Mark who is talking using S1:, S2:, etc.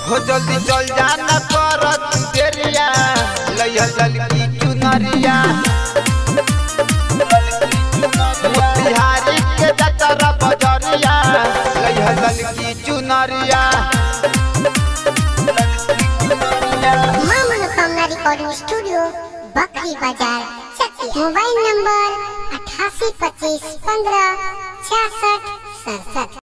S1: हो जल्दी चल जा न कर तू देरिया लइहा ललकी चुनरिया बिहारी के जतर बजरिया लइहा ललकी चुनरिया
S2: मां मनोकामना रिकॉर्डिंग स्टूडियो बकरी बाजार चकिया मोबाइल नंबर अठासी पच्चीस पंद्रह छियासठ सड़सठ